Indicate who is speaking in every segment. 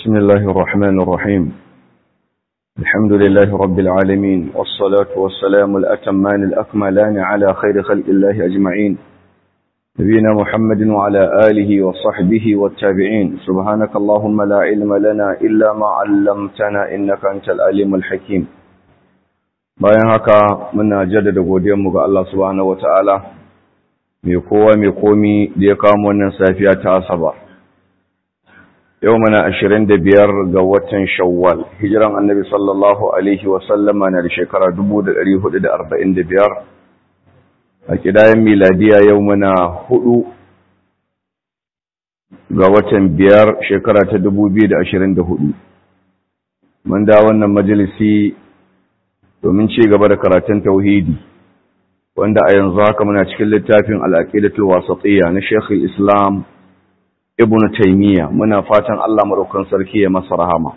Speaker 1: بسم الله الرحمن الرحيم الحمد لله رب العالمين والصلاة والسلام الأتمان الأكملان على خير خلق الله أجمعين نبينا محمد وعلى آله وصحبه والتابعين سبحانك اللهم لا علم لنا إلا ما علمتنا إنك أنت العليم الحكيم bayan haka muna jaddada godiyarmu ga Allah subhanahu wataala mai kowa mai komi da ya kawo wannan safiya ta asaba yau mana ashirin da biyar ga watan shawwal hijiran annabi sallallahu alaihi wasallama na da shekara dubu da ɗari hudu da arba'in da biyar a kidayen miladiya yau mana hudu ga watan biyar shekara ta dubu biyu da ashirin da hudu mun da wannan majalisi domin ci gaba da karatun tauhidi wanda a yanzu haka muna cikin littafin al'aqidatul wasatiyya na Sheikh Islam Ibn Taymiyyah muna fatan Allah madaukakin sarki ya masa rahama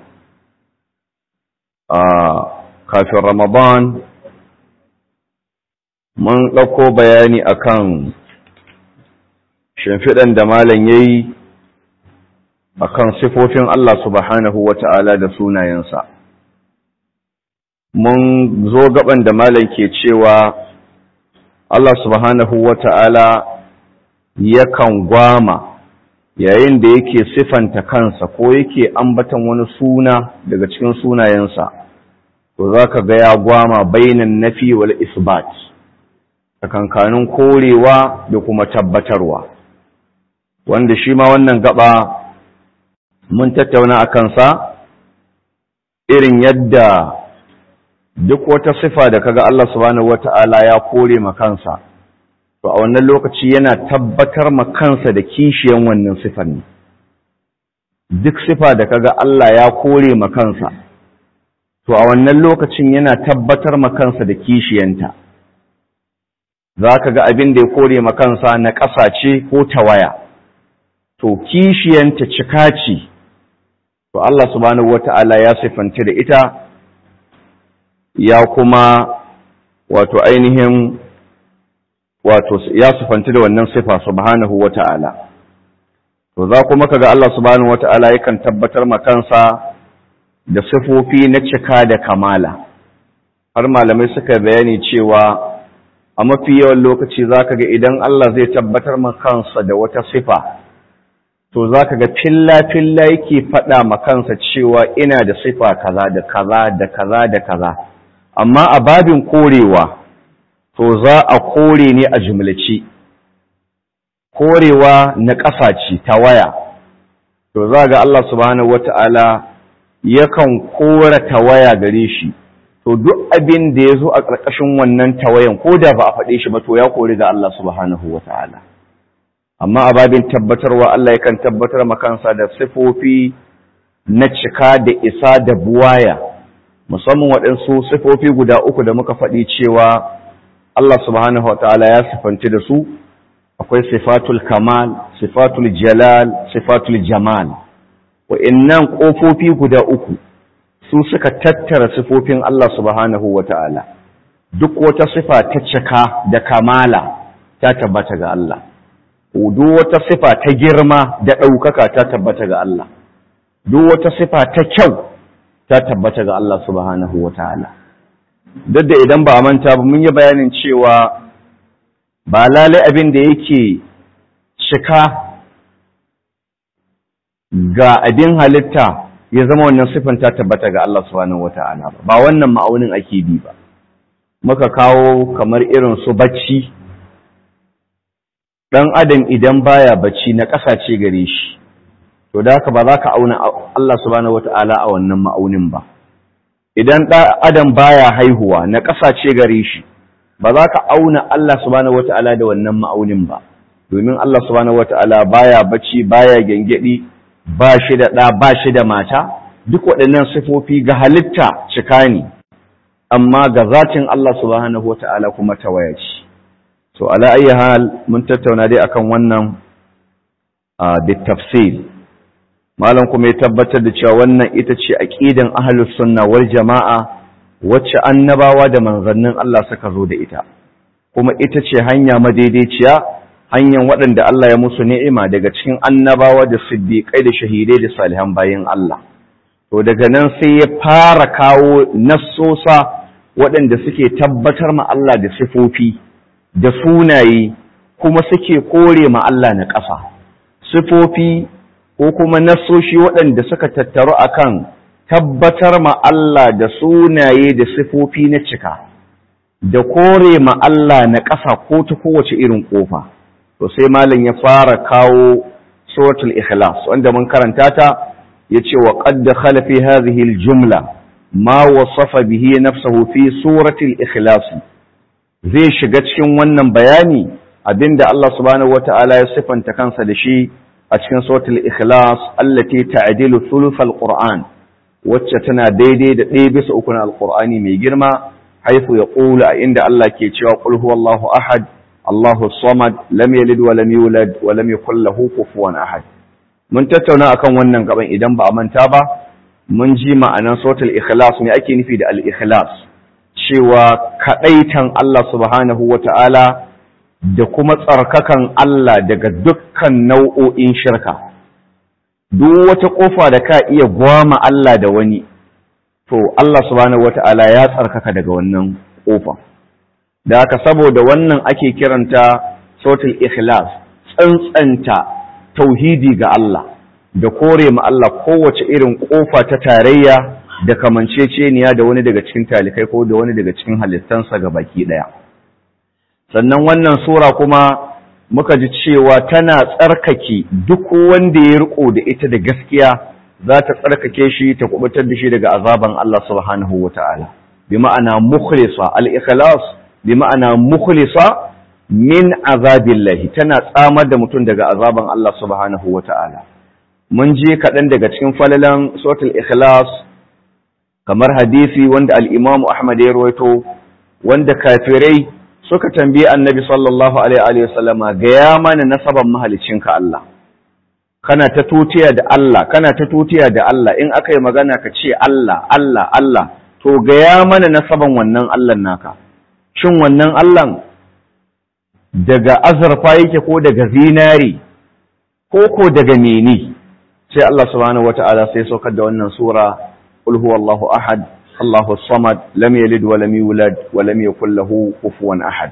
Speaker 1: a kafin Ramadan mun dauko bayani akan shimfidan da malam yayi akan sifofin Allah subhanahu wata'ala da sunayensa mun zo gaban da malam ke cewa Allah subhanahu wa ta'ala yakan gwama yayin da yake sifanta kansa ko yake ambatan wani suna daga cikin sunayensa, to za ka ga ya gwama bainan nafi wal isbat, tsakankanin korewa da kuma tabbatarwa. Wanda shi ma wannan gaba mun tattauna a kansa irin yadda duk wata sifa da kaga Allah subhanahu wata'ala ya kore ma kansa to a wannan lokaci yana tabbatar ma kansa da kishiyan wannan sifan ne duk sifa da kaga Allah ya kore ma kansa to a wannan lokacin yana tabbatar ma kansa da kishiyanta zaka ga abin da ya kore ma kansa na ƙasa ce ko tawaya to kishiyanta cika ce to Allah subhanahu wata'ala ya sifanta da ita ya kuma wato ainihin wato ya sufanci da wannan sifa subhanahu wata'ala to za kuma kaga Allah subhanahu wata'ala yakan tabbatar ma kansa da sifofi na cika da kamala har malamai suka bayani cewa a mafi yawan lokaci zaka ga idan Allah zai tabbatar ma kansa da wata sifa to zaka ga filla filla yake faɗa ma kansa cewa ina da sifa kaza da kaza da kaza da kaza amma a babin korewa to za a kore ne a jumlace korewa na ƙasa ce ta waya to za ga Allah subhanahu wata'ala yakan kora tawaya gare shi to duk abin da ya zo a ƙarƙashin wannan tawayan ko da ba a faɗe shi ba to ya kori ga Allah subhanahu wata'ala amma a babin tabbatarwa Allah yakan tabbatar makansa da sifofi na cika da isa da buwaya musamman waɗansu sifofi guda uku da muka faɗi cewa Allah subhanahu wa ta'ala ya sifanci da su akwai sifatul kamal sifatul jalal sifatul jamal wa'innan ƙofofi guda uku su suka tattara sifofin Allah subhanahu wa ta'ala duk wata sifa ta cika da kamala ta tabbata ga Allah duk wata sifa ta girma da ɗaukaka ta tabbata ga Allah duk wata sifa ta kyau ta tabbata ga Allah subhanahu wa ta'ala. Duk da idan ba a manta ba mun yi bayanin cewa ba lalai abin da yake cika ga abin halitta ya zama wannan siffan ta tabbata ga Allah subhanahu wa ta'ala ba, ba wannan ma'aunin ake bi ba. Muka kawo kamar irin su bacci, ɗan adam idan baya bacci na ƙasace gare shi. to da haka ba za ka auna Allah subhanahu wata'ala a wannan ma'aunin ba idan ɗan adam baya haihuwa na ƙasace gare shi ba za ka auna Allah subhanahu wata'ala da wannan ma'aunin ba domin Allah subhanahu wata'ala baya bacci baya gengedi ba shi da ɗa ba shi da mata duk waɗannan sifofi ga halitta cika ne amma ga zatin Allah subhanahu wata'ala kuma tawaya ce to ala ayyi hal mun tattauna dai akan wannan a bitafsil malam kuma ya tabbatar da cewa wannan ita ce aqidan ahlus sunna wal jamaa wacce annabawa da manzannin Allah suka zo da ita kuma ita ce hanya madaidaiciya hanyar waɗanda Allah ya musu ni'ima daga cikin annabawa da siddiƙai da shahidai da salihan bayin Allah to daga nan sai ya fara kawo nassosa waɗanda suke tabbatar ma Allah da sifofi da sunaye kuma suke kore ma Allah na ƙasa sifofi ko kuma nassoshi waɗanda suka tattaru akan tabbatar ma Allah da sunaye da sifofi na cika da kore ma Allah na ƙasa ko ta kowace irin ƙofa to sai malam ya fara kawo suratul ikhlas wanda mun karanta ta yace wa qad dakhala fi hadhihi al-jumla ma wasafa bihi nafsuhu fi suratul ikhlas zai shiga cikin wannan bayani abinda Allah subhanahu wata'ala ya sifanta kansa da shi a cikin suratul ikhlas allati ta'dilu thuluth al-qur'an wacce tana daidai da ɗaya bisa uku na alqur'ani mai girma haifu ya ƙula a inda Allah ke cewa qul huwallahu ahad Allahu samad lam yalid wa lam yulad wa lam yakul lahu kufuwan ahad mun tattauna akan wannan gaban idan ba a manta ba mun ji ma'anan suratul ikhlas me ake nufi da al-ikhlas cewa kadaitan Allah subhanahu wata'ala da kuma tsarkakan Allah daga dukkan nau'o'in shirka duk wata kofa da ka iya gwama Allah da wani to Allah subhanahu wata'ala ya tsarkaka daga wannan kofa da haka saboda wannan ake kiranta sautul ikhlas tsantsanta tauhidi ga Allah da kore ma Allah kowace irin kofa ta tarayya da kamanceceniya da wani daga cikin talikai ko da wani daga cikin halittansa ga baki daya sannan wannan sura kuma muka ji cewa tana tsarkake duk wanda ya riko da ita da gaskiya za ta tsarkake shi ta kubutar da shi daga azaban Allah subhanahu wataala bi ma'ana mukhlisa al-ikhlas bi ma'ana mukhlisa min azabillahi tana tsamar da mutum daga azaban Allah subhanahu wata'ala mun je kaɗan daga cikin falalan suratul ikhlas kamar hadisi wanda al-Imam Ahmad ya rawaito wanda kafirai suka tambaye Annabi sallallahu alaihi wa sallama ga ya mana nasaban mahalicinka Allah kana ta tutiya da Allah kana ta tutiya da Allah in aka yi magana ka ce Allah Allah Allah to ga ya mana nasaban wannan Allah naka shin wannan Allahn daga azurfa yake ko daga zinari ko ko daga meni sai Allah subhanahu wata'ala sai saukar da wannan sura qul huwallahu ahad Allahu samad lam yalid wa lam yulad wa lam yakul lahu kufuwan ahad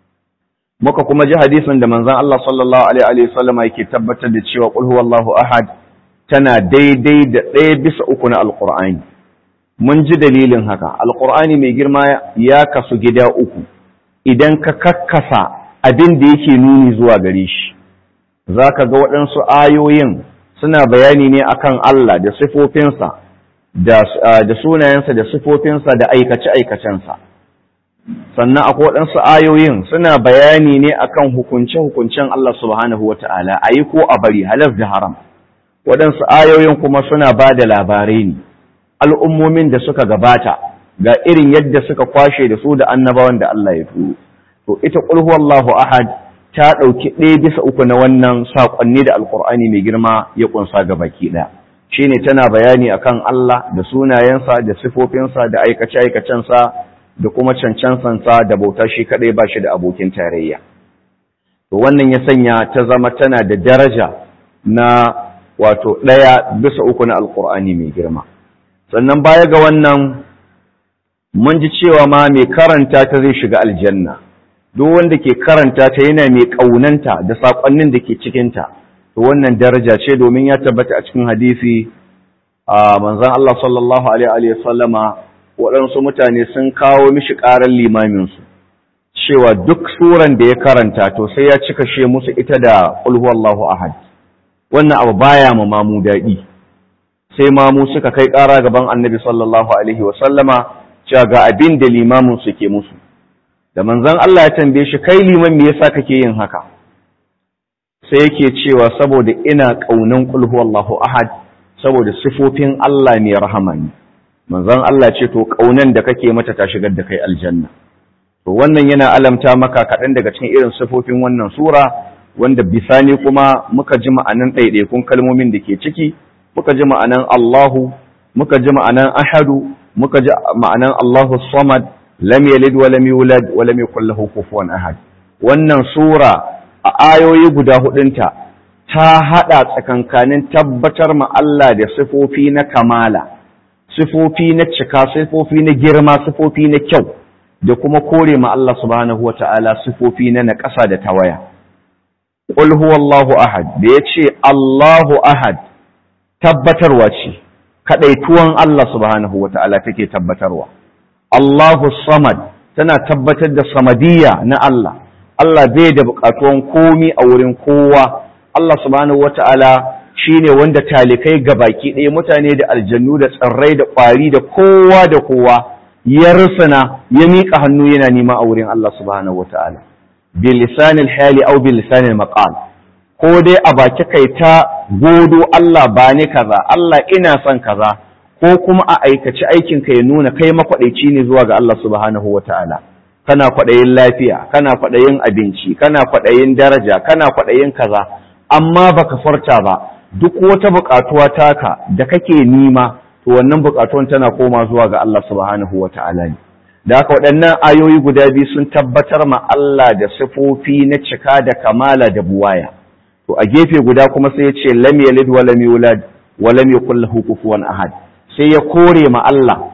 Speaker 1: muka kuma ji hadisin da manzon Allah sallallahu alaihi wa sallama yake tabbatar da cewa qul huwallahu ahad tana daidai da ɗaya bisa uku na alqur'ani mun ji dalilin haka alqur'ani mai girma ya kasu gida uku idan ka kakkasa abin da yake nuni zuwa gare shi za ka ga waɗansu ayoyin suna bayani ne akan Allah da sifofinsa da sunayensa da sifofinsa da aikace-aikacensa sannan akwai waɗansu ayoyin suna bayani ne akan hukunce-hukuncen Allah subhanahu wa ta'ala a yi ko a bari halar da haram waɗansu ayoyin kuma suna ba da labarai ne al'ummomin da suka gabata ga irin yadda suka kwashe da su da annabawan da Allah ya turo to ita qul huwallahu ahad ta dauki ɗaya bisa uku na wannan sakonni da alqur'ani mai girma ya kunsa ga baki ɗaya shine tana bayani akan Allah da sunayensa da sifofinsa da aikace aikacensa da kuma cancansansa da bauta shi kadai ba shi da abokin tarayya to wannan ya sanya ta zama tana da daraja na wato ɗaya bisa uku na alqur'ani mai girma sannan baya ga wannan mun ji cewa ma mai karanta ta zai shiga aljanna duk wanda ke karanta ta yana mai ƙaunanta da saƙonnin da ke cikinta to wannan daraja ce domin ya tabbata a cikin hadisi a manzon Allah sallallahu alaihi wa sallama waɗansu mutane sun kawo mishi ƙarar limaminsu cewa duk suran da ya karanta to sai ya cika she musu ita da qul huwallahu ahad wannan abu baya ma mamu daɗi sai mamu suka kai ƙara gaban annabi sallallahu alaihi wa sallama cewa ga abin da limamin su ke musu da manzon Allah ya tambaye shi kai liman me yasa kake yin haka sai yake cewa saboda ina kaunan qul huwallahu ahad saboda sifofin Allah ne rahama ne manzon Allah ce to kaunan da kake mata ta shigar da kai aljanna to wannan yana alamta maka kaɗan daga cikin irin sifofin wannan sura wanda bisani kuma muka ji ma'anan ɗaiɗaikun kalmomin da ke ciki muka ji ma'anan Allahu muka ji ma'anan ahadu muka ji ma'anan Allahu samad lam yalid wa lam yulad wa lam yakul lahu kufuwan ahad wannan sura a ayoyi guda hudunta ta hada tsakankanin tabbatar ma Allah da sifofi na kamala sifofi na cika sifofi na girma sifofi na kyau da kuma kore ma Allah subhanahu wata'ala sifofi na naƙasa da tawaya qul huwallahu ahad da yace Allahu ahad tabbatarwa ce kadaituwan Allah subhanahu wata'ala take tabbatarwa Allahu samad tana tabbatar da samadiyya na Allah Allah bai da buƙatuwan komi a wurin kowa Allah subhanahu wata'ala shine wanda talikai baki ɗaya mutane da aljannu da tsirrai da ƙwari da kowa da kowa ya rusuna ya miƙa hannu yana nema a wurin Allah subhanahu wata'ala bi lisanil hali aw bi lisanil maqal ko dai a baki kai ta godo Allah ba ni kaza Allah ina son kaza ko kuma a aikaci aikin ka ya nuna kai makwadaici ne zuwa ga Allah subhanahu wata'ala kana kwadayin lafiya kana kwadayin abinci kana kwadayin daraja kana kwadayin kaza amma baka farta ba duk wata buƙatuwa taka da kake nima to wannan buƙatuwan tana koma zuwa ga Allah subhanahu wata'ala ne da haka waɗannan ayoyi guda biyu sun tabbatar ma Allah da sifofi na cika da kamala da buwaya to a gefe guda kuma sai ya ce lam yalid wa lam yulad wa lam yakul lahu kufuwan ahad sai ya kore ma Allah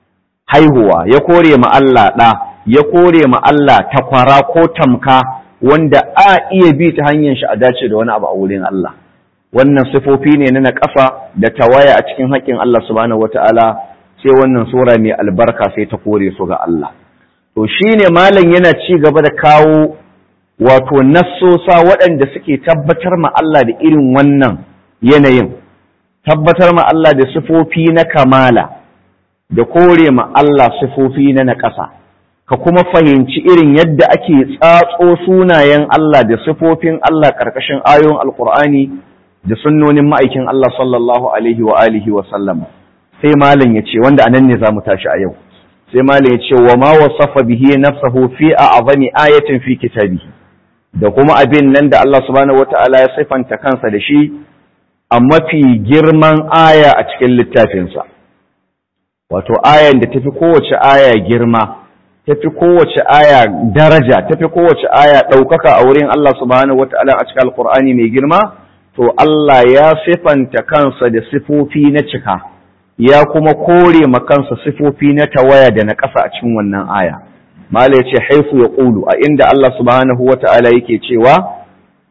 Speaker 1: haihuwa ya kore ma Allah ɗa ya kore ma Allah takwara ko tamka wanda a iya bi ta hanyar shi a dace da wani abu a wurin Allah wannan sifofi ne na naƙafa da tawaya a cikin haƙƙin Allah subhanahu wata'ala sai wannan sura mai albarka sai ta kore su ga Allah to shine malam yana ci gaba da kawo wato nassosa waɗanda suke tabbatar ma Allah da irin wannan yanayin tabbatar ma Allah da sifofi na kamala da kore ma Allah sifofi na naƙasa ka kuma fahimci irin yadda ake tsatso sunayen Allah da sifofin Allah ƙarƙashin ayoyin alƙur'ani da sunnonin ma'aikin Allah sallallahu alaihi wa alihi wa sallam sai malam ya ce wanda anan ne za mu tashi a yau sai malam ya ce wa ma wasafa bihi nafsahu fi a'zami ayatin fi kitabihi da kuma abin nan da Allah subhanahu wata'ala ya sifanta kansa da shi a mafi girman aya a cikin littafinsa wato ayan da tafi kowace aya girma tafi kowace aya daraja tafi kowace aya ɗaukaka a wurin Allah subhanahu wata'ala a cikin alkur'ani mai girma to Allah ya sifanta kansa da sifofi na cika ya kuma kore ma kansa sifofi na tawaya da na ƙasa a cikin wannan aya mala yace haifu ya ƙulu a inda Allah subhanahu wata'ala yake cewa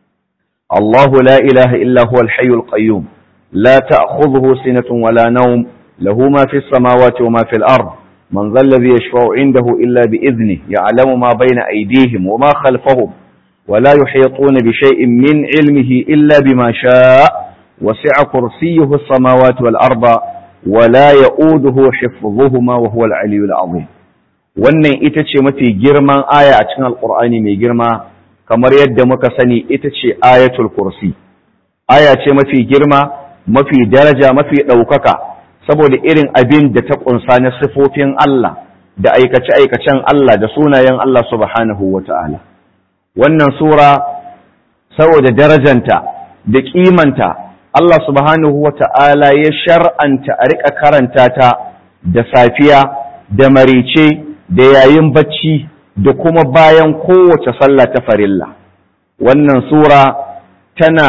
Speaker 1: Allahu la ilaha illa huwa al-hayyul qayyum la ta'khudhuhu sinatun wala nawm lahu ma fis samawati wa ma fil ard man dhal ladhi yashfa'u 'indahu illa bi idhnihi ya'lamu ma bayna aydihim wa ma khalfahum ولا يحيطون بشيء من علمه إلا بما شاء وسع كرسيه السماوات والأرض ولا يؤوده حفظهما وهو العلي العظيم wannan ita ce mafi girman aya a cikin alkur'ani mai girma kamar yadda muka sani ita ce ayatul kursi aya ce mafi girma mafi daraja mafi ɗaukaka saboda irin abin da ta ƙunsa na sifofin Allah da aikace-aikacen Allah da sunayen Allah subhanahu wa ta'ala wannan sura saboda darajanta da kimanta Allah subhanahu wa ta'ala ya shar'anta a riƙa karanta ta da safiya da marice da yayin bacci da kuma bayan kowace sallah ta farilla wannan sura tana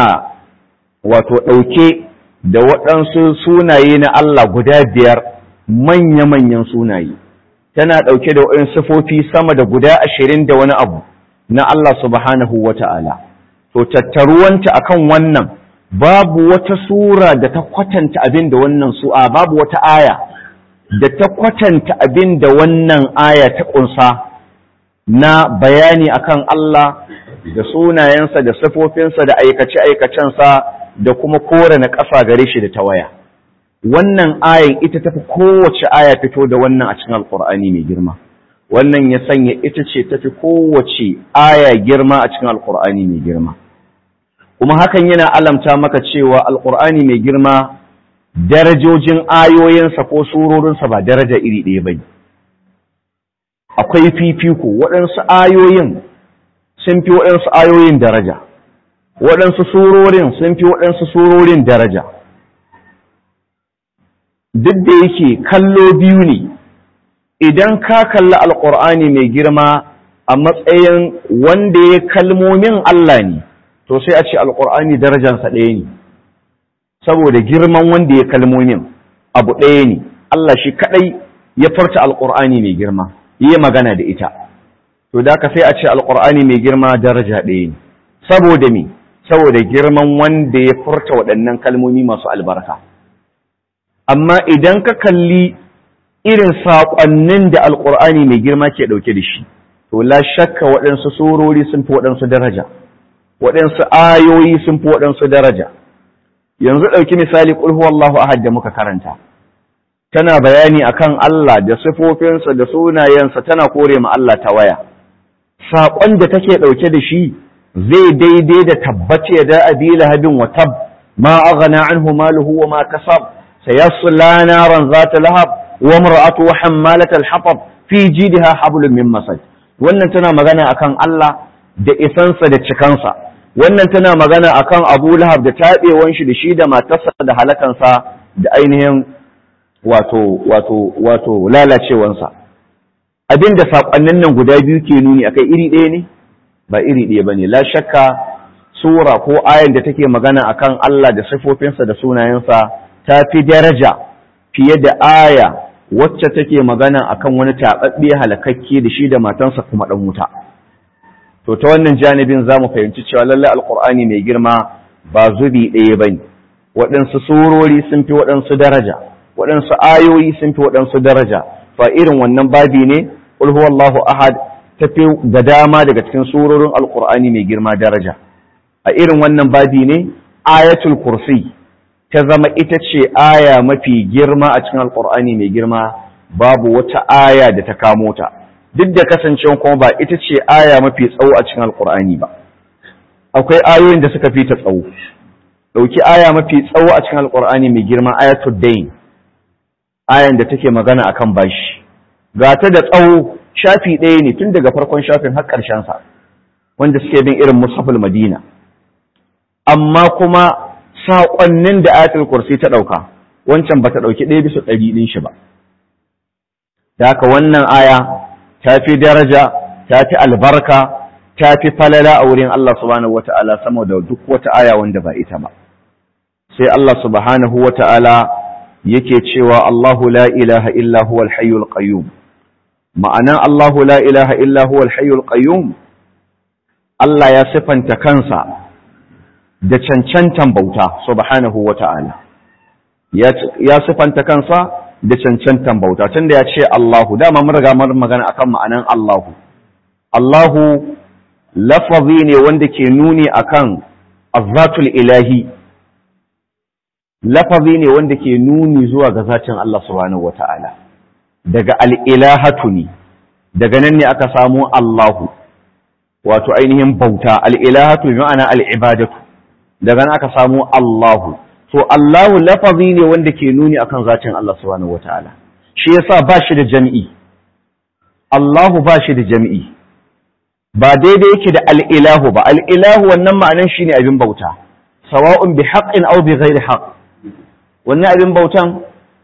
Speaker 1: wato ɗauke da waɗansu sunaye na Allah guda biyar manya-manyan sunaye tana ɗauke da waɗansu sifofi sama da guda ashirin da wani abu na Allah subhanahu wa ta'ala, to tattaruwanta a kan wannan babu wata sura da ta kwatanta abin da wannan su'a babu wata aya da ta kwatanta abin da wannan aya ta ƙunsa na bayani akan Allah da sunayensa da sifofinsa da aikace-aikacensa da kuma kore na ƙasa gare shi da tawaya. Wannan ayan ita tafi kowace aya fito da wannan a cikin Alƙur'ani mai girma. wannan ya sanya ita ce tafi kowace aya girma a cikin alkur'ani mai girma kuma hakan yana alamta maka cewa alkur'ani mai girma darajojin ayoyinsa ko surorinsa ba daraja iri ɗaya ba akwai fifiko waɗansu ayoyin sun fi waɗansu ayoyin daraja waɗansu surorin sun fi waɗansu surorin daraja duk da yake kallo biyu ne idan ka kalli alƙur'ani mai girma a matsayin wanda ya kalmomin Allah ne to sai a ce alƙur'ani darajansa ɗaya ne saboda girman wanda ya kalmomin abu ɗaya ne Allah shi kadai ya furta alqur'ani mai girma yi magana da ita to da ka sai a ce alqur'ani mai girma daraja ɗaya ne saboda me saboda girman wanda ya furta waɗannan kalmomi masu albarka amma idan ka kalli irin saƙonnin da alqur'ani mai girma ke ɗauke da shi to la shakka waɗansu surori sun fi waɗansu daraja waɗansu ayoyi sun fi waɗansu daraja yanzu ɗauki misali ƙul huwallahu ahad da muka karanta tana bayani akan Allah da sifofinsa da sunayensa tana kore ma Allah ta waya saƙon da take ɗauke da shi zai daidai da tabbace da abi lahabin wa tab ma aghna anhu maluhu wa ma kasab sayasla naran zata lahab wa mar'atu hammalat al-hatab fi jidha hablum min masad wannan tana magana akan Allah da isansa da cikansa wannan tana magana akan Abu Lahab da taɓewan shi da shi da matarsa da halakansa da ainihin wato wato wato lalacewansa abinda sakonnin nan guda biyu ke nuni akai iri ɗaya ne ba iri ɗaya bane la shakka sura ko ayan da take magana akan Allah da sifofinsa da sunayensa ta fi daraja fiye da aya wacce take magana akan wani taɓaɓɓe halakakke da shi da matansa kuma ɗan wuta to ta wannan janibin za mu fahimci cewa lallai alkur'ani mai girma ba zubi ɗaya ba ne waɗansu surori sun fi waɗansu daraja waɗansu ayoyi sun fi waɗansu daraja fa irin wannan babi ne qul huwallahu ahad ta fi da dama daga cikin surorin alkur'ani mai girma daraja a irin wannan babi ne ayatul kursi ta zama ita ce aya mafi girma a cikin alkur'ani mai girma babu wata aya da ta kamo ta duk da kasancewa kuma ba ita ce aya mafi tsawo a cikin alkur'ani ba akwai ayoyin da suka fi ta tsawo ɗauki aya mafi tsawo a cikin alkur'ani mai girma ayatul dain ayan da take magana akan bashi ga ta da tsawo shafi ɗaya ne tun daga farkon shafin har ƙarshen sa wanda suke bin irin mushaful madina amma kuma saƙonnin da ayatul kursi ta ɗauka wancan ba ta ɗauki ɗaya bisa ɗari ɗin shi ba da haka wannan aya ta fi daraja ta fi albarka ta fi falala a wurin Allah subhanahu wata'ala sama da duk wata aya wanda ba ita ba sai Allah subhanahu wata'ala yake cewa Allahu la ilaha illa huwal hayyul qayyum ma'anan Allahu la ilaha illa huwal hayyul qayyum Allah ya sifanta kansa da cancantan bauta subhanahu wata'ala ya sifanta kansa da cancantan bauta tunda ya ce Allahu dama mun riga mun magana akan ma'anan Allahu Allahu lafazi ne wanda ke nuni akan azzatul ilahi lafazi ne wanda ke nuni zuwa ga zatin Allah subhanahu wata'ala daga al'ilahatu ne daga nan ne aka samu Allahu wato ainihin bauta al'ilahatu bi ma'ana al'ibadatu daga nan aka samu Allahu to Allahu lafazi ne wanda ke nuni akan zatin Allah subhanahu wata'ala shi yasa ba shi da jami'i Allahu ba shi da jami'i ba daidai yake da al'ilahu ba al'ilahu wannan ma'anan shi ne abin bauta sawa'un bi haƙin au bi ghairi haƙ wannan abin bautan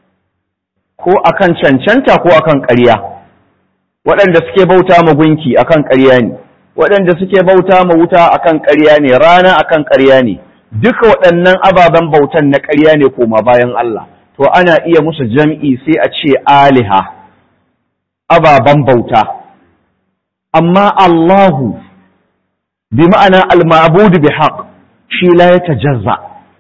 Speaker 1: ko akan cancanta ko akan ƙarya waɗanda suke bauta ma gunki akan ƙarya ne waɗanda suke bauta ma wuta akan ƙarya ne rana akan ƙarya ne duka waɗannan ababen bautan na ƙarya ne koma bayan Allah to ana iya musu jam'i sai a ce aliha ababen bauta amma Allahu bi ma'ana al-ma'budu bi haqq shi la yatajazza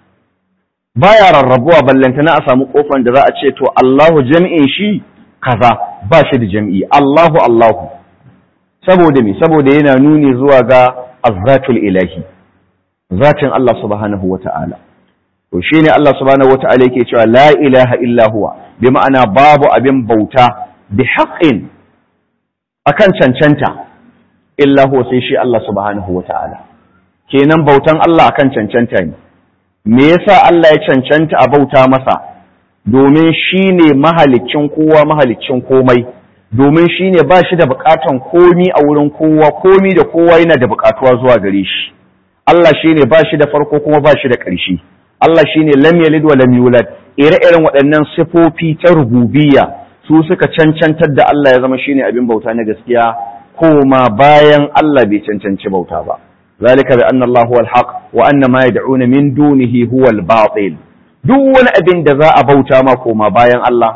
Speaker 1: baya rarrabuwa ballantana a samu kofan da za a ce to Allahu jami'in shi kaza ba shi da jami'i Allahu Allahu saboda me saboda yana nuni zuwa ga azzatul ilahi zatin Allah subhanahu wata'ala to shine Allah subhanahu wata'ala yake cewa la ilaha illa huwa bi ma'ana babu abin bauta bi haqqin akan cancanta illa huwa sai shi Allah subhanahu wata'ala kenan bautan Allah akan cancanta ne me yasa Allah ya cancanta a bauta masa domin shi ne mahalicin kowa mahalicin komai domin shi ne ba shi da bukatan komi a wurin kowa komi da kowa yana da bukatuwa zuwa gare shi Allah shi ne ba shi da farko kuma ba shi da ƙarshe Allah shi ne lam yalid wa lam yulad ire-iren waɗannan sifofi ta rububiyya su suka cancantar da Allah ya zama shi ne abin bauta na gaskiya koma bayan Allah bai cancanci bauta ba ذلك بأن الله هو الحق وأن ما يدعون من دونه هو الباطل duk wani abin da za a bauta ma koma bayan Allah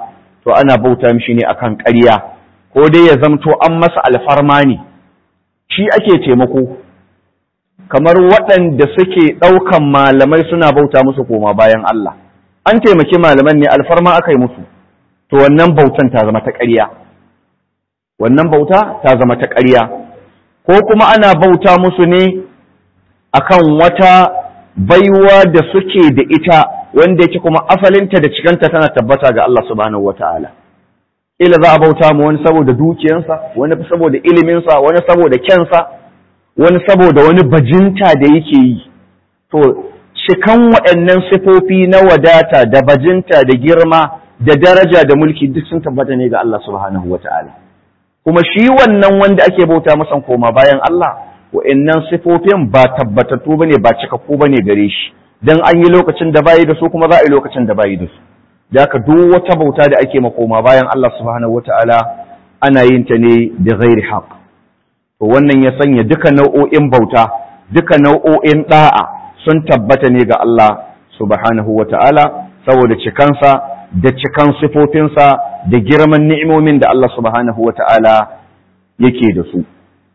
Speaker 1: to ana bauta mishi ne akan ƙarya ko dai ya zamto an masa alfarma ne shi ake taimako kamar waɗanda suke ɗaukan malamai suna bauta musu koma bayan Allah an taimaki malaman ne alfarma aka yi musu to wannan bautan ta zama ta ƙarya wannan bauta ta zama ta ƙarya ko kuma ana bauta musu ne akan wata baiwa da suke da ita wanda yake kuma asalinta da cikanta tana tabbata ga Allah subhanahu wataala ila za a bauta mu wani saboda dukiyansa wani saboda iliminsa wani saboda kyansa wani saboda wani bajinta da yake yi to cikan waɗannan sifofi na wadata da bajinta da girma da daraja da mulki duk sun tabbata ne ga Allah subhanahu wataala kuma shi wannan wanda ake bauta masa koma bayan Allah wa'annan sifofin ba tabbatattu bane ba cikakku bane gare shi dan an yi lokacin da bayi da su kuma za a yi lokacin da bayi da su da haka duk wata bauta da ake makoma bayan Allah subhanahu wataala ana yin ta ne da ghairi haqq to wannan ya sanya duka nau'o'in bauta duka nau'o'in da'a sun tabbata ne ga Allah subhanahu wataala saboda cikansa da cikan sifofinsa da girman ni'imomin da Allah subhanahu wataala yake da su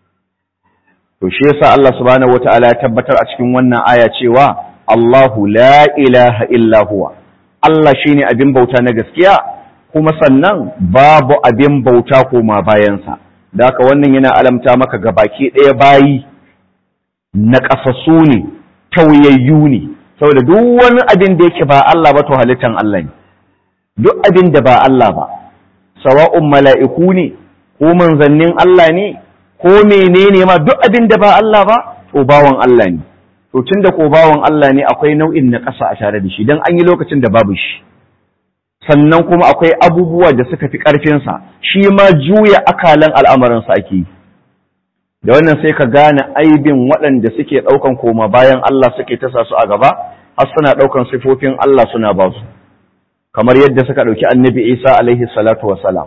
Speaker 1: to shi yasa Allah subhanahu wataala ya tabbatar a cikin wannan aya cewa Allahu la ilaha illa huwa Allah shine abin bauta na gaskiya kuma sannan babu abin bauta koma bayansa da haka wannan yana alamta maka ga baki ɗaya bayi na ƙasasu ne tauyayyu ne saboda duk wani abin da yake ba Allah ba to halittan Allah ne duk abin da ba Allah ba sawa'un mala'iku ne ko manzannin Allah ne ko menene ma duk abin da ba Allah ba to bawan Allah ne to tunda ko bawan Allah ne akwai nau'in na ƙasa a tare da shi dan an yi lokacin da babu shi sannan kuma akwai abubuwa da suka fi ƙarfinsa shi ma juya akalan al'amarinsa ake yi da wannan sai ka gane aibin waɗanda suke ɗaukan koma bayan Allah suke tasa su a gaba har suna ɗaukan sifofin Allah suna ba su kamar yadda suka ɗauki annabi Isa alaihi salatu wassalam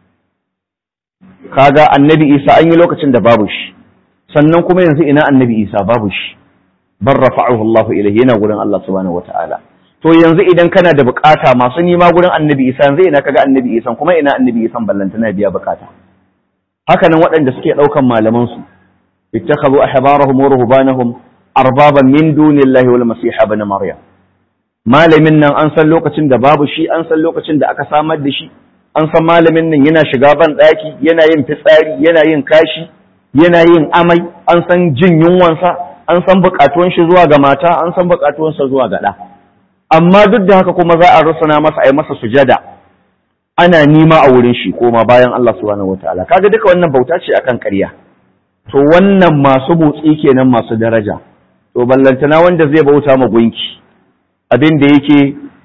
Speaker 1: kaga annabi Isa an yi lokacin da babu shi sannan kuma yanzu ina annabi Isa babu shi bar rafa'ahu Allah ilayhi yana gurin Allah subhanahu wataala to yanzu idan kana da bukata masu nima gurin annabi Isa yanzu ina kaga annabi Isa kuma ina annabi Isa ballantana biya bukata haka nan waɗanda suke ɗaukan malaman su ittakhadhu ahbarahum wa ruhbanahum arbaban min dunillahi wal masih ibn maryam malamin nan an san lokacin da babu shi an san lokacin da aka samar da shi an san malamin nan yana shiga ban ɗaki yana yin fitsari yana yin kashi yana yin amai an san jin yunwansa an san buƙatuwan shi zuwa ga mata an san buƙatuwansa zuwa ga ɗa amma duk da haka kuma za a rusuna masa a yi masa sujada ana nima a wurin shi koma bayan Allah subhanahu wataala kaga duka wannan bauta ce akan ƙarya to wannan masu motsi kenan masu daraja to ballantana wanda zai bauta ma gunki abin da yake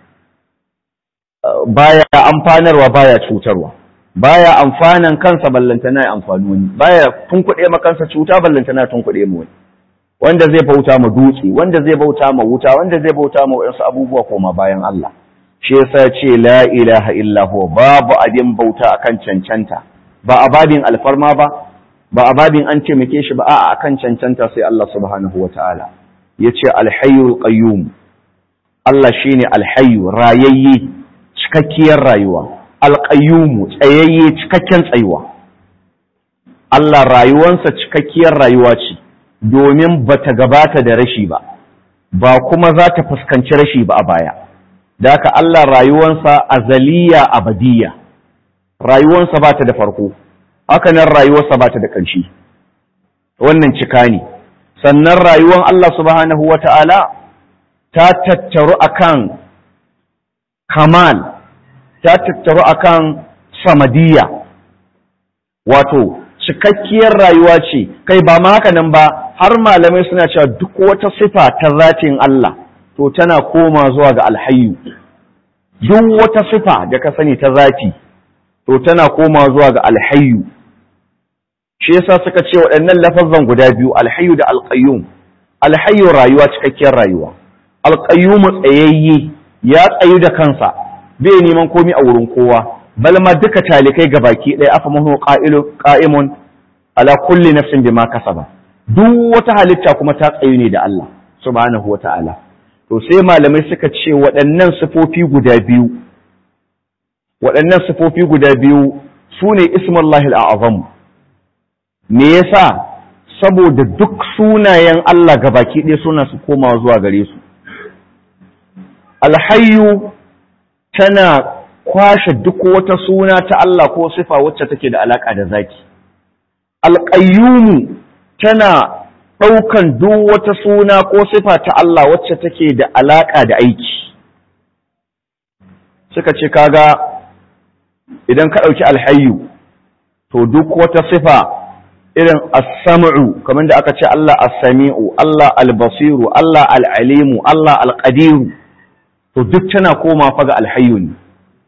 Speaker 1: baya amfanarwa baya cutarwa baya amfanan kansa ballantana ya amfani wani baya tunkuɗe ma kansa cuta ballantana tunkuɗe ma wani wanda zai bauta ma dutse wanda zai bauta ma wuta wanda zai bauta ma wasu abubuwa koma bayan Allah shi yasa ce la ilaha illa huwa babu abin bauta akan cancanta ba a babin alfarma ba ba a babin an taimake shi ba a akan cancanta sai Allah subhanahu wataala yace alhayyul qayyum Allah shine alhayyu rayayye cikakkiyar rayuwa alqayyum tsayayye cikakken tsayuwa Allah rayuwansa cikakkiyar rayuwa ce domin bata gabata da rashi ba ba kuma za ta fuskanci rashi ba a baya da haka Allah rayuwansa azaliya abadiya rayuwansa ba ta da farko haka nan rayuwarsa ba ta da ƙarshe wannan cika ne sannan rayuwan Allah subhanahu wa ta'ala ta tattaru akan kamal ta tattaru akan samadiyya wato cikakkiyar rayuwa ce kai ba ma haka nan ba har malamai suna cewa duk wata sifa ta zatin Allah to tana koma zuwa ga alhayyu duk wata sifa da ka sani ta zati to tana koma zuwa ga alhayyu shi yasa suka ce waɗannan lafazan guda biyu alhayyu da alqayyum alhayyu rayuwa cikakkiyar rayuwa alqayyum tsayayye ya tsayu da kansa bai neman komi a wurin kowa bal ma duka talikai gabaki ɗaya afa mahu qa'ilu qa'imun ala kulli nafsin bima kasaba duk wata halitta kuma ta tsayu ne da Allah subhanahu wata'ala to sai malamai suka ce waɗannan sifofi guda biyu waɗannan sifofi guda biyu su ne ismullahi al'azam me yasa saboda duk sunayen Allah gabaki ɗaya suna su komawa zuwa gare su alhayyu tana kwashe duk wata suna ta Allah ko sifa wacce take da alaƙa da zaki alƙayyumu tana ɗaukan duk wata suna ko sifa ta Allah wacce take da alaƙa da aiki suka ce kaga idan ka ɗauki alhayyu to duk wata sifa irin as-sam'u kamar da aka ce Allah as-sami'u Allah al-basiru Allah al-alimu Allah al-qadiru to duk tana koma fa ga alhayyu ne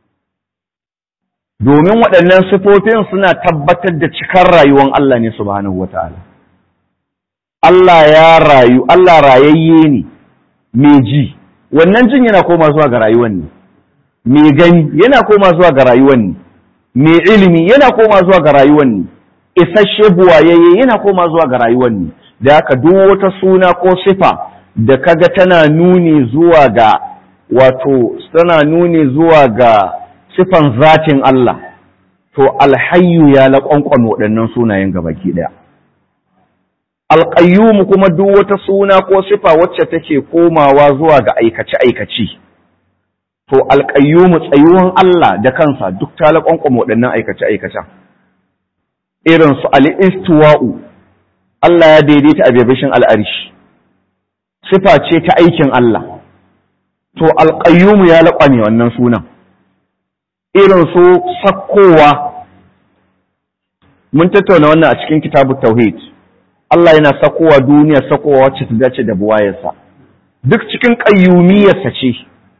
Speaker 1: domin waɗannan sifofin suna tabbatar da cikar rayuwar Allah ne subhanahu wataala Allah ya rayu Allah rayayye ne mai ji wannan jin yana koma zuwa ga rayuwar ne mai gani yana koma zuwa ga rayuwar ne mai ilimi yana koma zuwa ga rayuwar ne isasshe buwayayye yana koma zuwa ga rayuwar ne da haka duk wata suna ko sifa da kaga tana nuni zuwa ga wato tana nuni zuwa ga sifan zatin Allah to alhayyu ya laƙwanƙwan waɗannan sunayen gabaki ɗaya alƙayyumu kuma duk wata suna ko sifa wacce take komawa zuwa ga aikace-aikace to alƙayyumu tsayuwan Allah da kansa duk ta laƙwanƙwan waɗannan aikace-aikacen irin su al'istuwa'u Allah ya daidaita a bebishin al'arishi sifa ce ta aikin Allah to alƙayyumu ya laƙwame wannan sunan irin su sakkowa mun tattauna wannan a cikin kitabu tauhid Allah yana sakkowa duniya sakkowa wacce ta dace da buwayarsa duk cikin ƙayyumiyarsa ce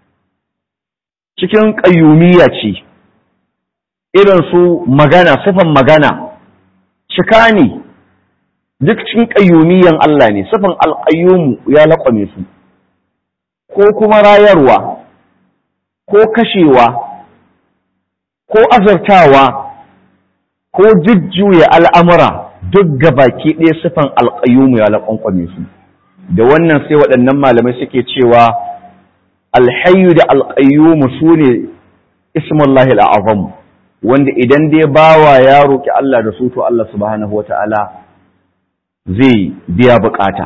Speaker 1: cikin ƙayyumiyya ce irin su magana sifan magana cika ne duk cikin ƙayyumiyan Allah ne sifan alƙayyumu ya laƙwame su ko kuma rayarwa ko kashewa ko azartawa ko jujjuya al'amura duk gabaki ɗaya sifan alƙayyumu ya laƙwanƙwame su da wannan sai waɗannan malamai suke cewa alhayu da alƙayyumu su ne ismullahi al'azam wanda idan dai bawa ya roƙi Allah da su to Allah subhanahu wa ta'ala zai biya buƙata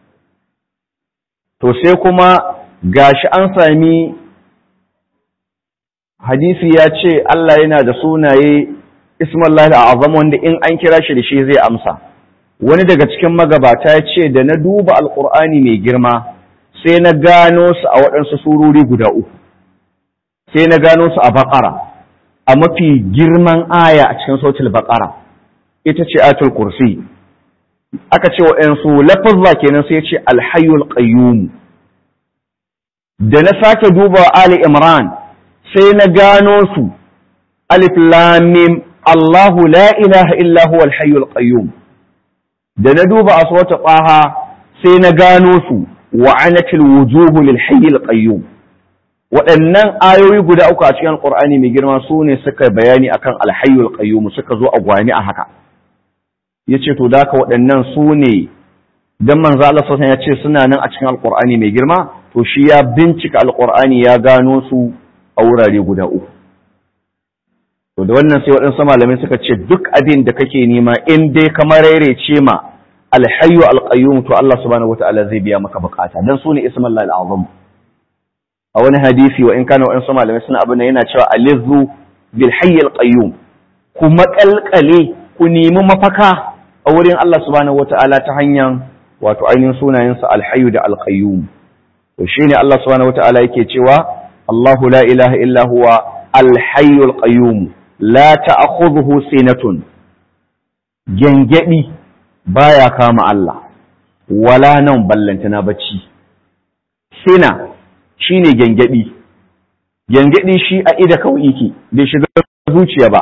Speaker 1: to sai kuma gashi an sami hadisi ya ce Allah yana da sunaye ismallahi azam wanda in an kira shi da shi zai amsa wani daga cikin magabata ya ce da na duba alkur'ani mai girma sai na gano su a waɗansu surori guda uku sai na gano su a baƙara a mafi girman aya a cikin sautul baƙara ita ce atul kursi aka ce waɗansu lafazza kenan sai ya ce alhayyul qayyum da na sake duba ali imran sai na gano su alif lamim Allahu la ilaha illa huwa al-hayyul qayyum da na duba a sura qaha sai na gano su wa anatil wujuhu lil hayyil qayyum waɗannan ayoyi guda uku a cikin alqur'ani mai girma su ne suka bayani akan al-hayyul qayyum suka zo a gwani a haka yace to da waɗannan su ne dan manzo Allah sallallahu alaihi wasallam ya ce suna nan a cikin alqur'ani mai girma to shi ya bincika alqur'ani ya gano su a wurare guda uku. To da wannan sai waɗansu malamai suka ce duk abin da kake nema in dai kamar ce ma alhayyu alqayyum to Allah subhanahu wataala zai biya maka bukata dan sune ismul lahi azam a wani hadisi wa in kana waɗansu malamai suna abin yana cewa alizu bil hayy alqayyum ku makalkale ku nemi mafaka a wurin Allah subhanahu wataala ta hanyar wato ainihin sunayensa alhayyu da alqayyum to shine Allah subhanahu wataala yake cewa الله لا إله إلا هو الحي القيوم لا تأخذه سنة جنجئي بايا كام الله ولا نوم بلنتنا بچي سنة shine gyangyaɗi gyangyaɗi shi a ida kawai yake bai shiga zuciya ba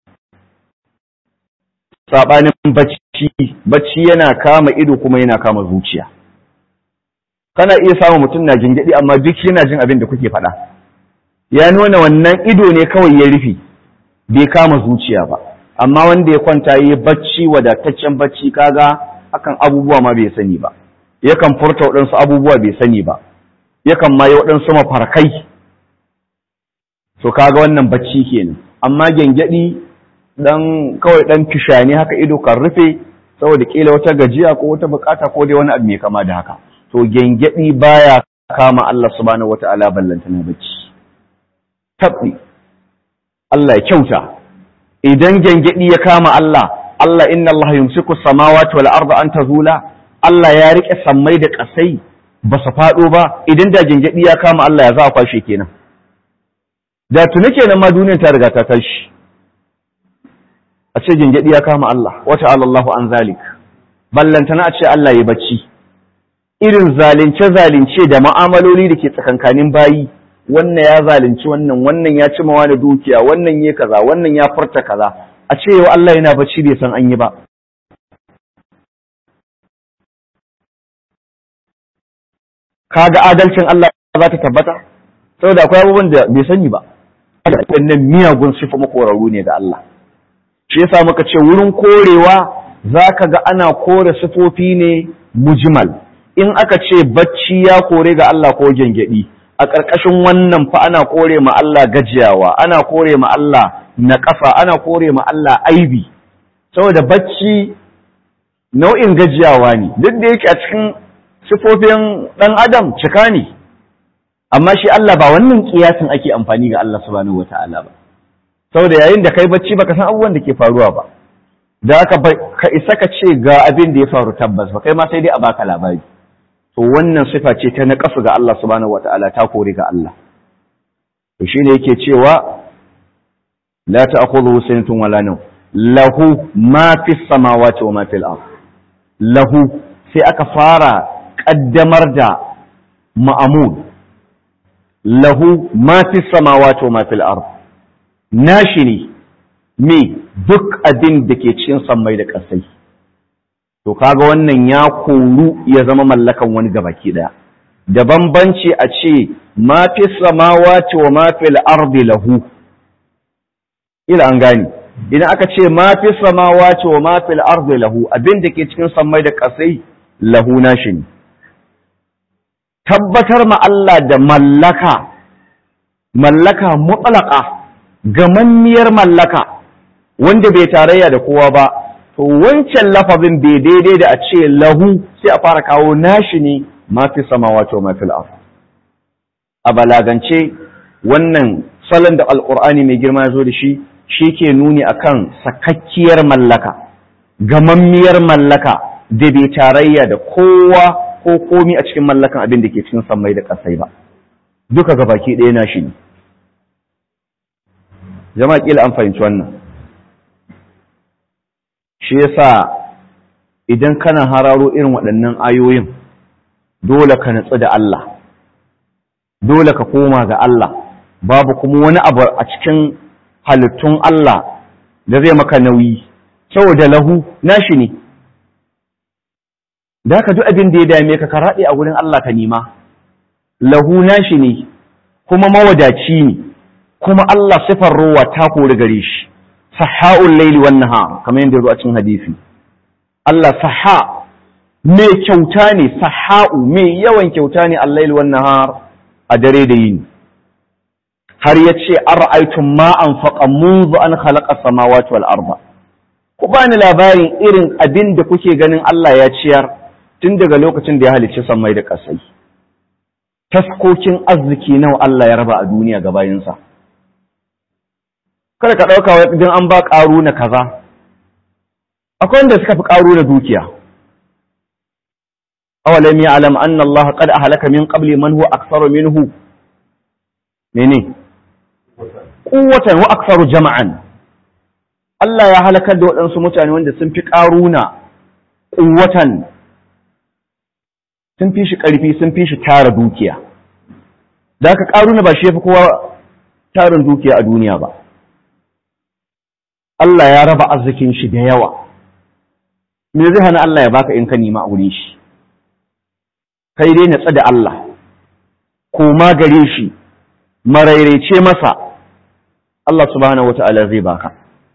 Speaker 1: saɓanin bacci bacci yana kama ido kuma yana kama zuciya kana iya samun mutum na gyangyaɗi amma duk yana jin abin da kuke faɗa ya nuna wannan ido ne kawai ya rufe bai kama zuciya ba amma wanda ya kwanta yi bacci wadataccen bacci kaga akan abubuwa ma bai sani ba yakan furta waɗansu abubuwa bai sani ba yakan ma yi waɗansu mafarkai so kaga wannan bacci kenan amma gengedi dan kawai dan fishani haka ido kan rufe saboda kila wata gajiya ko wata bukata ko dai wani abu mai kama da haka to gengedi baya kama Allah subhanahu wataala ballanta na bacci tabbi Allah ya kyauta idan gengedi ya kama Allah Allah inna Allah yumsiku samawati wal arda an tazula Allah ya rike sammai da kasai ba su faɗo ba idan da gengedi ya kama Allah ya za a kwashe kenan da tuni kenan ma duniyar ta riga ta tashi a ce gengedi ya kama Allah wata Allahu an zalik ballantana a ce Allah ya bacci irin zalunce zalunce da ma'amaloli da ke tsakankanin bayi wannan ya zalunci wannan wannan ya ci mawa da dukiya wannan ya kaza wannan ya furta kaza a ce yau Allah yana bacci bai san an yi ba kaga adalcin Allah za ta tabbata saboda akwai abubuwan da bai sani ba wannan miyagun sifa makorarru ne ga Allah shi yasa muka ce wurin korewa zaka ga ana kore sifofi ne mujmal in aka ce bacci ya kore ga Allah ko gengedi a ƙarƙashin wannan fa ana kore ma Allah gajiyawa ana kore ma Allah naƙasa ana kore ma Allah aibi saboda bacci nau'in gajiyawa ne duk da yake a cikin sifofin ɗan adam cika ne amma shi Allah ba wannan kiyasin ake amfani ga Allah subhanahu wata'ala ba saboda yayin da kai bacci baka san abubuwan da ke faruwa ba da haka ka isa ka ce ga abin da ya faru tabbas ba kai ma sai dai a baka labari to wannan sifa ce ta naƙasu ga Allah subhanahu wata'ala ta kore ga Allah to shine yake cewa la ta'khudhuhu sinatun wala nawm lahu ma fis samawati wa ma fil ard lahu sai aka fara kaddamar da ma'amud lahu ma fis samawati wa ma fil ard nashi ne me duk abin da ke cikin sammai da ƙasai to kaga wannan ya koru ya zama mallakan wani gabaki daya da bambanci a ce ma fi samawati wa ma fil ardi lahu ila an gani idan aka ce ma fi samawati wa ma fil ardi lahu abin da ke cikin sammai da kasai lahu nashi ne tabbatar ma Allah da mallaka mallaka mutlaqa gamammiyar mallaka wanda bai tarayya da kowa ba to wancan lafazin bai daidai da a ce lahu sai a fara kawo nashi ne ma fi samawati wa ma fil ard a balagance wannan salon da alqur'ani mai girma ya zo da shi shi ke nuni akan sakakkiyar mallaka gamammiyar mallaka da bai tarayya da kowa ko komi a cikin mallakan abin da ke cikin sammai da kasai ba duka gabaki ɗaya nashi ne jama'a kila an fahimci wannan shi yasa idan kana hararo irin waɗannan ayoyin dole ka natsu da Allah dole ka koma ga Allah babu kuma wani abu a cikin halittun Allah da zai maka nauyi saboda lahu nashi ne da ka duk abin da ya dame ka ka raɗe a wurin Allah ka nema lahu nashi ne kuma mawadaci ne kuma Allah sifar ruwa ta kori gare shi saha'ul laili wan nahar kamar yadda zo a cikin hadisi Allah saha mai kyauta ne saha'u mai yawan kyauta ne al-laili wan nahar a dare da yini har yace ara'aytum ma anfaqa منذ an khalaqa samawati wal arda ku bani labarin irin abin da kuke ganin Allah ya ciyar tun daga lokacin da ya halicci sammai da ƙasai taskokin arziki nawa Allah ya raba a duniya ga bayinsa kada ka ɗauka wai idan an ba ƙaru na kaza akwai wanda suka fi ƙaru na dukiya awalam ya alam anna Allah qad ahlaka min qabli man huwa aktharu minhu mene quwwatan wa aktharu jama'an Allah ya halakar da waɗansu mutane wanda sun fi ƙaruna quwwatan sun fi shi ƙarfi sun fi shi tara dukiya da haka ƙaruna ba shi ya fi kowa tarin dukiya a duniya ba Allah ya raba arzikin shi da yawa me zai hana Allah ya baka in ka nima a wurin shi kai dai natsa da Allah koma gare shi marairece masa Allah subhanahu wata'ala zai baka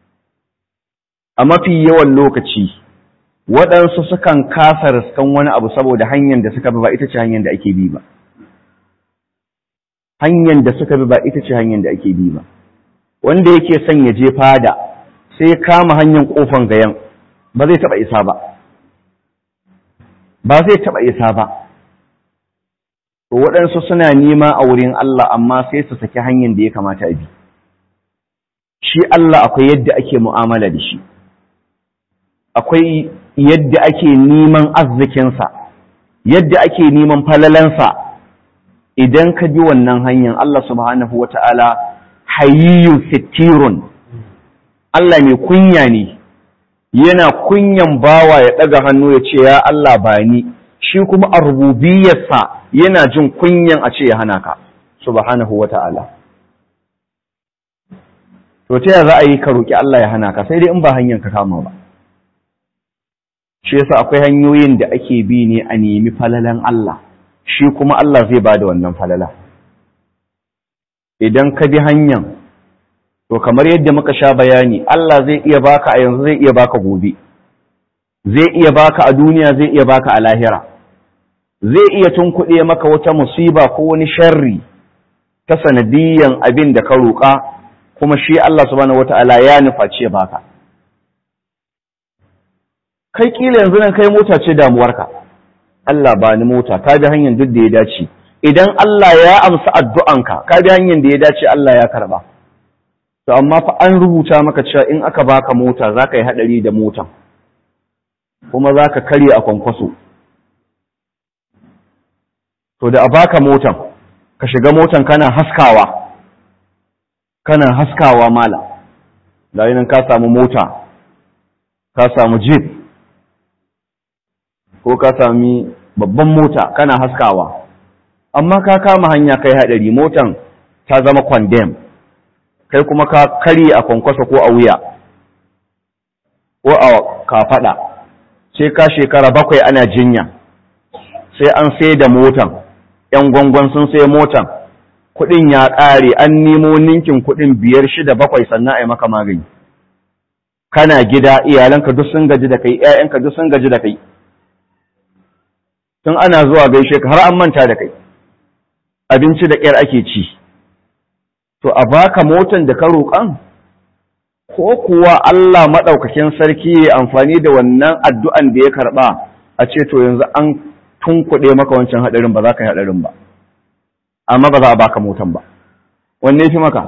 Speaker 1: a mafi yawan lokaci waɗansu sukan kasa riskan wani abu saboda hanyar da suka bi ba ita ce hanyar da ake bi ba hanyar da suka bi ba ita ce hanyar da ake bi ba wanda yake son ya je fada sai kama hanyar kofan gayan ba zai taba isa ba ba zai taba isa ba to waɗansu suna nema a wurin Allah amma sai su saki hanyar da ya kamata a bi shi Allah akwai yadda ake mu'amala da shi akwai yadda ake neman arzikinsa yadda ake neman falalansa idan ka bi wannan hanyar Allah subhanahu wa ta'ala hayyun sittirun Allah mai kunya ne yana kunyan bawa ya ɗaga hannu ya ce ya Allah ba ni shi kuma a rububiyarsa yana jin kunyan a ce ya hana ka subhanahu wa ta'ala to ta za a yi ka roƙi Allah ya hana ka sai dai in ba hanyar ka kama ba shi yasa akwai hanyoyin da ake bi ne a nemi falalan Allah shi kuma Allah zai ba da wannan falala idan ka bi hanyar to kamar yadda muka sha bayani Allah zai iya baka a yanzu zai iya baka gobe zai iya baka a duniya zai iya baka a lahira zai iya tunkuɗe maka wata musiba ko wani sharri ta sanadiyan abin da ka roƙa kuma shi Allah subhanahu wata'ala ya nuface baka kai kila yanzu nan kai mota ce damuwarka Allah ba ni mota ka bi hanyar duk da ya dace idan Allah ya amsa addu'anka ka bi hanyar da ya dace Allah ya karba to amma fa an rubuta maka cewa in aka baka mota zaka yi hadari da motan kuma zaka karye a kwankwaso to da a baka motan ka shiga motan kana haskawa kana haskawa mala da nan ka samu mota ka samu jeep ko ka sami babban mota kana haskawa amma ka kama hanya kai hadari motan ta zama condemn kai kuma ka kari a kwankwasa ko a wuya ko a kafada sai ka shekara bakwai ana jinya sai an sai da motan yan gwangwan sun sai motan kudin ya ƙare an nemo ninkin kudin biyar shida bakwai sannan a yi maka magani kana gida iyalanka duk sun gaji da kai ƴaƴanka duk sun gaji da kai tun ana zuwa gaishe ka har an manta da kai abinci da ƙyar ake ci to a baka motan da ka roƙan ko kuwa Allah maɗaukakin sarki ya amfani da wannan addu'an da ya karɓa a ce to yanzu an tunkuɗe maka wancan haɗarin ba za ka yi haɗarin ba amma ba za a baka motan ba wanne fi maka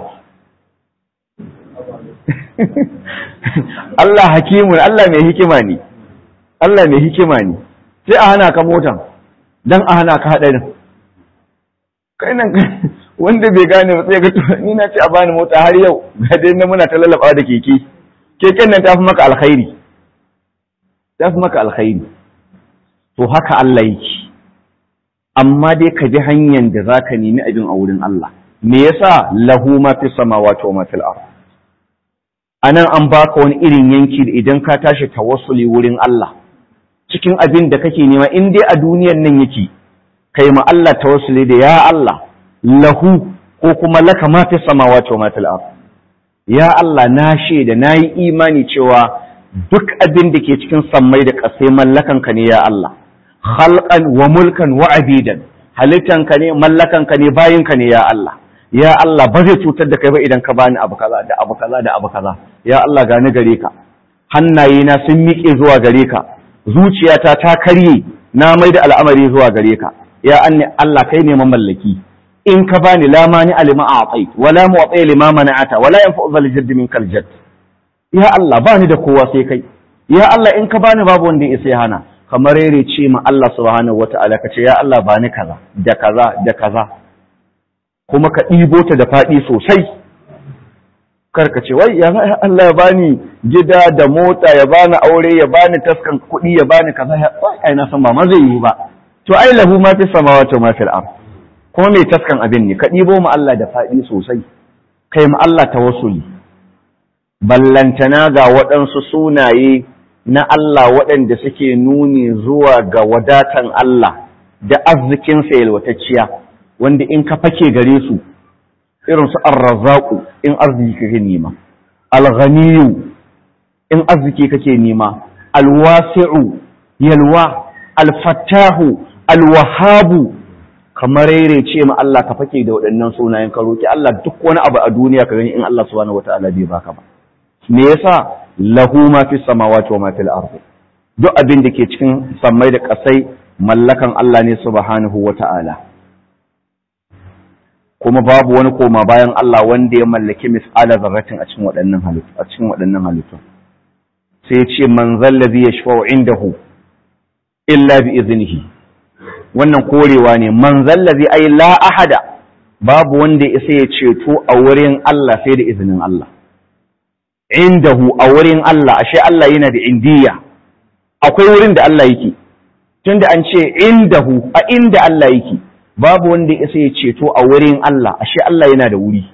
Speaker 1: Allah hakimun Allah mai hikima ne Allah mai hikima ne sai a hana ka motan don a hana ka haɗarin kai nan wanda bai gane ba sai ga to ni na ce a bani mota har yau ga dai na muna ta lallaba da keke keken nan ta fi maka alkhairi ta fi maka alkhairi to haka Allah yake amma dai ka bi hanyar da zaka nemi abin a wurin Allah me yasa lahu ma fi samawati wa ma fil ard anan an baka wani irin yanki da idan ka tashi tawassuli wurin Allah cikin abin da kake nema in dai a duniyar nan yake kai ma Allah tawassuli da ya Allah lahu ko kuma laka ma fi samawati wa ma fil ard ya Allah na shaida nayi imani cewa duk abin da ke cikin sammai da ƙasai mallakan ka ne ya Allah khalqan wa mulkan wa abidan halittan ka ne mallakan ka ne bayin ka ne ya Allah ya Allah ba zai cutar da kai ba idan ka bani abu kaza da abu kaza da abu kaza ya Allah gani gare ka hannaye na sun miƙe zuwa gare ka zuciyata ta karye na mai da al'amari zuwa gare ka ya anni Allah kai ne mamallaki in ka bani la mani alima a'tait wala mu'ti lima mana'ata wala yanfa'u zal jadd min kal jadd ya Allah bani da kowa sai kai ya Allah in ka bani babu wanda ya sai hana kamar yare ce ma Allah subhanahu wata'ala ka ce ya Allah bani kaza da kaza da kaza kuma ka ɗibo ta da faɗi sosai kar ka ce wai ya Allah ya bani gida da mota ya bani aure ya bani taskan kuɗi ya bani kaza ya ai na san ba ma zai yi ba to ai lahu ma fi samawati ma fil ard kuma mai taskan abin ne ka ɗibo mu Allah da faɗi sosai kai mu Allah tawassuli ballantana ga waɗansu sunaye na Allah waɗanda suke nuni zuwa ga wadatan Allah da arzikinsa yalwatacciya wanda in ka fake gare su irin su arrazaku in arziki kake nema alghaniyu in arziki kake nema alwasi'u yalwa alfattahu alwahabu kamar ce ma Allah ka fake da waɗannan sunayen ka roki Allah duk wani abu a duniya ka gani in Allah subhanahu wataala bai baka ba me yasa lahu ma fi samawati wa ma fil ardi duk abin da ke cikin sammai da ƙasai mallakan Allah ne subhanahu wataala kuma babu wani koma bayan Allah wanda ya mallaki mis'ala zarratin a cikin waɗannan halittu a cikin waɗannan halittu sai ya ce man zallazi yashfa'u indahu illa bi iznihi wannan korewa ne man zallazi ai la ahada babu wanda ya isa ya ceto a wurin Allah sai da izinin Allah indahu a wurin Allah ashe Allah yana da indiya akwai wurin da Allah yake tunda an ce indahu a inda Allah yake babu wanda ya isa ya ceto a wurin Allah ashe Allah yana da wuri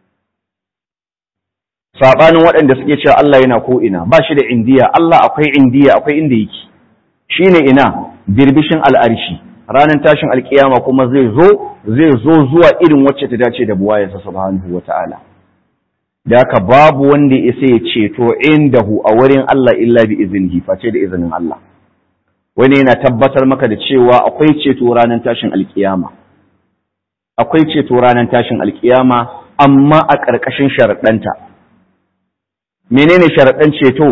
Speaker 1: sabanin waɗanda suke cewa Allah yana ko ina ba shi da indiya Allah akwai indiya akwai inda yake shine ina birbishin al'arshi ranar tashin alkiyama kuma zai zo zai zo zuwa irin wacce ta dace da buwayarsa subhanahu wata'ala da haka babu wanda ya isa ya ceto indahu a wurin Allah illa bi iznihi face da izinin Allah wani yana tabbatar maka da cewa akwai ceto ranar tashin alkiyama akwai ceto ranar tashin alkiyama amma a ƙarƙashin sharaɗanta menene sharaɗan ceto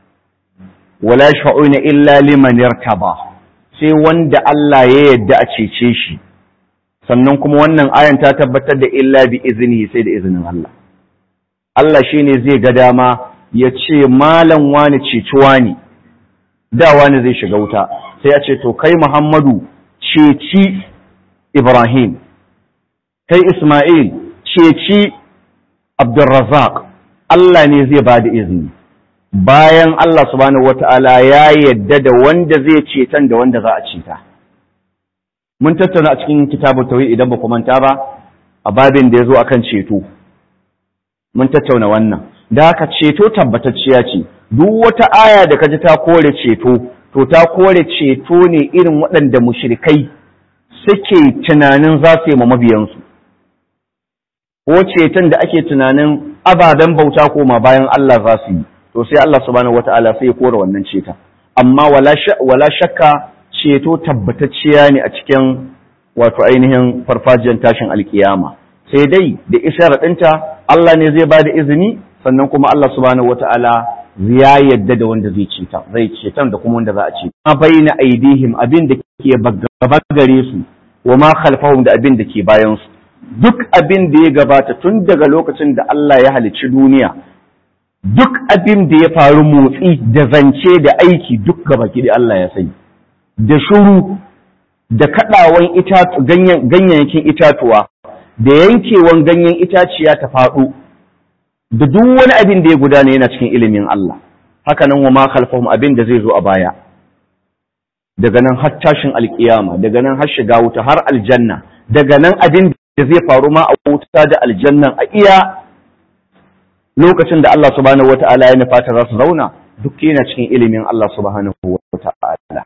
Speaker 1: wala sha'una illa liman yartaba sai wanda Allah ya yadda a cece shi sannan kuma wannan ayan ta tabbatar da illa bi izini sai da izinin Allah Allah shine zai ga dama ya ce malam wani ceci wani da wani zai shiga wuta sai ya ce to kai Muhammadu ceci Ibrahim kai Ismail ceci Abdulrazak Allah ne zai ba da izini bayan Allah subhanahu wata'ala ya yadda da wanda zai cetan da wanda za a ceta mun tattauna a cikin kitabun tauhid idan ba ku manta ba a babin da ya zo akan ceto mun tattauna wannan da haka ceto tabbatacciya ce duk wata aya da kaji ta kore ceto to ta kore ceto ne irin waɗanda mushrikai suke tunanin za su yi ma mabiyansu ko ceton da ake tunanin ababen bauta koma bayan Allah za su yi to sai Allah subhanahu wata'ala sai ya kore wannan ceta amma wala shakka ceto tabbatacciya ne a cikin wato ainihin farfajiyar tashin alkiyama sai dai da isharar ɗinta Allah ne zai ba da izini sannan kuma Allah subhanahu wata'ala ya yadda da wanda zai ceta zai cetan da kuma wanda za a ce ma baina aidihim abin da ke gaba gare su wa ma khalfahum da abin da ke bayan su duk abin da ya gabata tun daga lokacin da Allah ya halicci duniya duk abin da ya faru motsi da zance da aiki duk gaba da Allah ya sani da shuru da kaɗawan ganyayyakin itatuwa da yankewan ganyen itaciya ta faɗo da duk wani abin da ya gudana yana cikin ilimin Allah haka nan wa ma khalfahum abin da zai zo a baya daga nan har tashin alkiyama daga nan har shiga wuta har aljanna daga nan abin da zai faru ma a wuta da aljannan a iya lokacin da Allah subhanahu wata'ala ya nufa ta za su zauna duk yana cikin ilimin Allah subhanahu wata'ala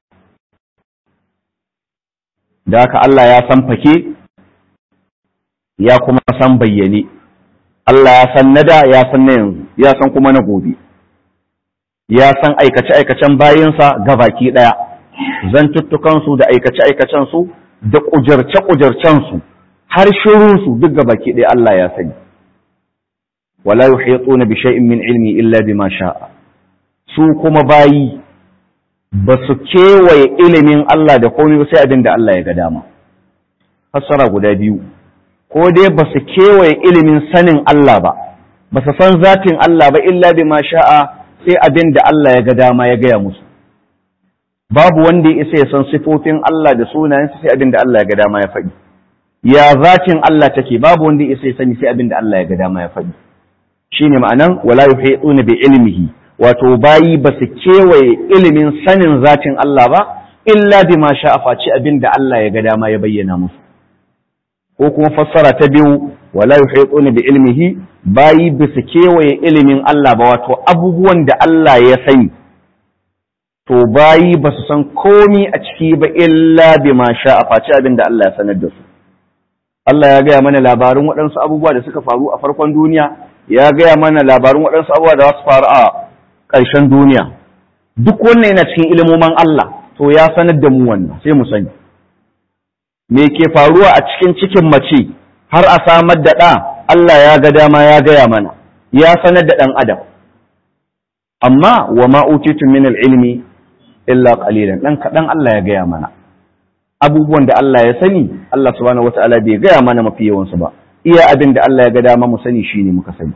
Speaker 1: da haka Allah ya san fake ya kuma san bayyane Allah ya san nada ya san na yanzu ya san kuma na gobe ya san aikace-aikacen bayansa gabaki ɗaya zantuttukansu da aikace-aikacensu da ƙujarce-ƙujarcensu har shirunsu duk gabaki ɗaya Allah ya sani wala yuhituna bi shay'in min ilmi illa bima sha'a su kuma bayi ba su kewaye ilimin Allah da komai ba sai abin da Allah ya ga dama fassara guda biyu ko dai ba su kewaye ilimin sanin Allah ba ba su san zatin Allah ba illa bima sha'a sai abin da Allah ya ga dama ya gaya musu babu wanda ya isa ya san sifofin Allah da sunayensa sai abin da Allah ya ga dama ya faɗi ya zatin Allah take babu wanda ya isa ya sani sai abin da Allah ya ga dama ya faɗi shine ma'anan wala yuhituna bi ilmihi wato bayi ba su kewaye ilimin sanin zatin Allah ba illa bima sha'a face abin da Allah ya ga dama ya bayyana musu ko kuma fassara ta biyu wala yuhituna bi ilmihi bayi ba su kewaye ilimin Allah ba wato abubuwan da Allah ya sani to bayi ba su san komi a ciki ba illa bima sha'a face abin da Allah ya sanar da su Allah ya gaya mana labarin waɗansu abubuwa da suka faru a farkon duniya ya gaya mana labarin waɗansu abubuwa da za su faru a ƙarshen duniya duk wannan yana cikin ilimoman Allah to ya sanar da mu wannan sai mu sani me ke faruwa a cikin cikin mace har a samar da ɗa Allah ya ga dama ya gaya mana ya sanar da ɗan adam amma wa ma utitu min ilmi illa qalilan dan kaɗan Allah ya gaya mana abubuwan da Allah ya sani Allah subhanahu wataala bai gaya mana mafi yawansu ba iya abin da Allah ya ga dama mu sani shine muka sani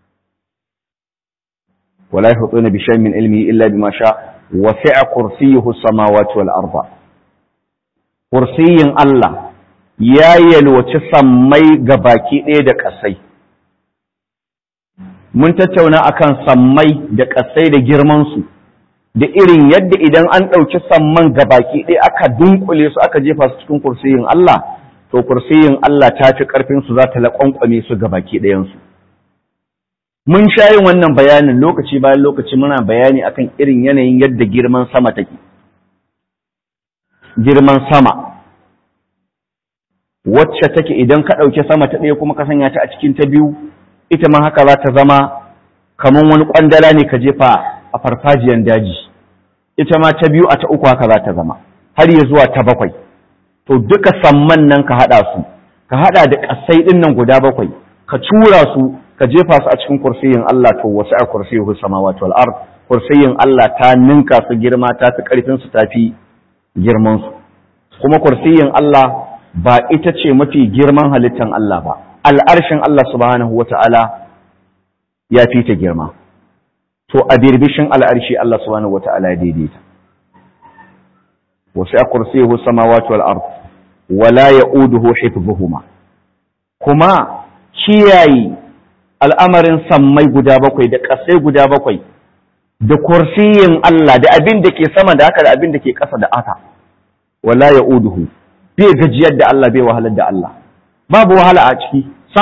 Speaker 1: wala yahutuna bi shay'in min ilmihi illa bima sha wasi'a kursiyyuhu as-samawati wal arda kursiyin Allah ya yalwaci sammai ga baki ɗaya da ƙasai. Mun tattauna akan sammai da ƙasai da girmansu, da irin yadda idan an ɗauki samman ga baki ɗaya aka dunkule su aka jefa su cikin kursiyin Allah, to kursiyin Allah ta fi ƙarfinsu za ta laƙwanƙwame su ga baki ɗayansu. Mun sha yin wannan bayanin lokaci bayan lokaci muna bayani akan irin yanayin yadda girman sama take. Girman sama, wacce take idan ka ɗauki sama ta ɗaya kuma ka sanya ta a cikin ta biyu ita ma haka za ta zama kamar wani ƙwandala ne ka jefa a farfajiyan daji ita ma ta biyu a ta uku haka za ta zama har ya zuwa ta bakwai to duka samman nan ka haɗa su ka haɗa da ƙasai ɗin nan guda bakwai ka cura su ka jefa su a cikin kursiyin Allah to wasu a kursiyin samawati wal ard kursiyin Allah ta ninka su girma ta fi ƙarfin su ta fi girman su kuma kursiyin Allah ba ita ce mafi girman halittan Allah ba, al'arshin Allah subhanahu wa ta'ala ya fi ta girma, to a birbishin al'arshi Allah subhanahu wa ta'ala ya daidaita. Wasu a kursiyu samawati wal ard wala ya uduhu hifzuhuma kuma kiyaye al'amarin sammai guda bakwai da ƙasai guda bakwai da kursiyin Allah da abin da ke sama da haka da abin da ke ƙasa da aka, wala ya uduhu. bai gajiyar da Allah bai wahalar da Allah babu wahala a ciki sam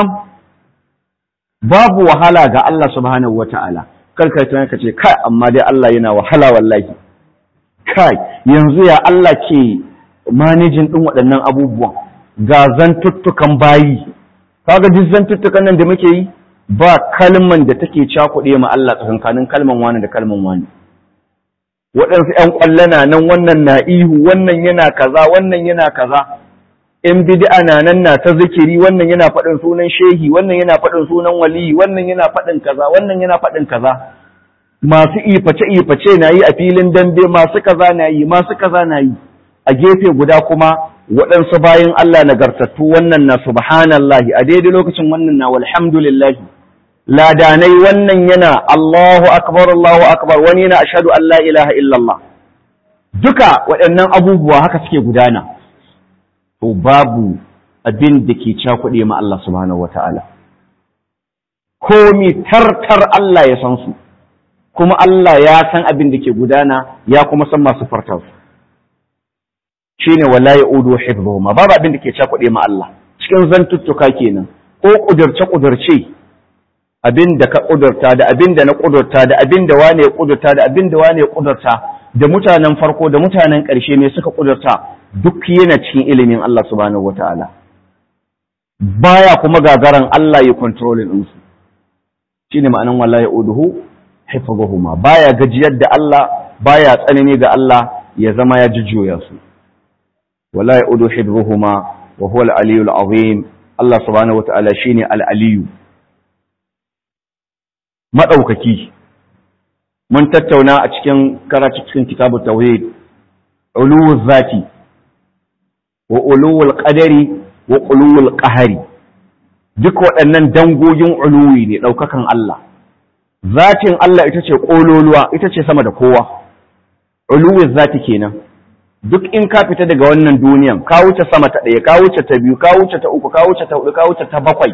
Speaker 1: babu wahala ga Allah subhanahu wata'ala karkar tunan ka ce kai amma dai Allah yana wahala wallahi kai yanzu ya Allah ke manejin din waɗannan abubuwan ga zantuttukan bayi kaga duk zantuttukan nan da muke yi ba kalman da take cakuɗe ma Allah tsakankanin kalman wani da kalman wani waɗansu ‘yan ƙwallona nan wannan na ihu wannan yana kaza wannan yana kaza ‘yan bid'a na nan na ta zikiri wannan yana faɗin sunan shehi wannan yana faɗin sunan waliyi wannan yana faɗin kaza wannan yana faɗin kaza masu iface iface na yi a filin dambe masu kaza na yi masu kaza na yi a gefe guda kuma waɗansu bayan Allah nagartattu wannan na subhanallahi a daidai lokacin wannan na walhamdulillahi ladanai wannan yana Allahu akbar Allahu akbar wani yana ashhadu an la ilaha illallah duka waɗannan abubuwa haka suke gudana to babu abin da ke cakuɗe ma Allah subhanahu wata'ala komi tartar Allah ya san su kuma Allah ya san abin da ke gudana ya kuma san masu fartar su shine wala ya'udu hifdhuhuma babu abin da ke cakuɗe ma Allah cikin zantuttuka kenan ko kudurce kudurce abin da ka ƙudurta da abin da na ƙudurta da abin da wane ya ƙudurta da abin da wane ya ƙudurta da mutanen farko da mutanen ƙarshe ne suka ƙudurta duk yana cikin ilimin Allah subhanahu wataala baya kuma gagaran Allah ya controlling din su shine ma'anan wallahi uduhu hifdhuhuma baya gajiyar da Allah baya tsanani ga Allah ya zama ya jujjuya su wallahi udu hifdhuhuma wa huwa al-aliyyul azim Allah subhanahu wataala shine al-aliyyu maɗaukaki mun tattauna a cikin karatu cikin kitabu tauhid uluwul zati wa uluwul qadari wa uluwul qahari duk waɗannan dangogin uluwi ne ɗaukakan Allah zatin Allah ita ce ƙololuwa ita ce sama da kowa uluwul zati kenan duk in ka fita daga wannan duniyan ka wuce sama ta ɗaya ka wuce ta biyu ka wuce ta uku ka wuce ta hudu ka wuce ta bakwai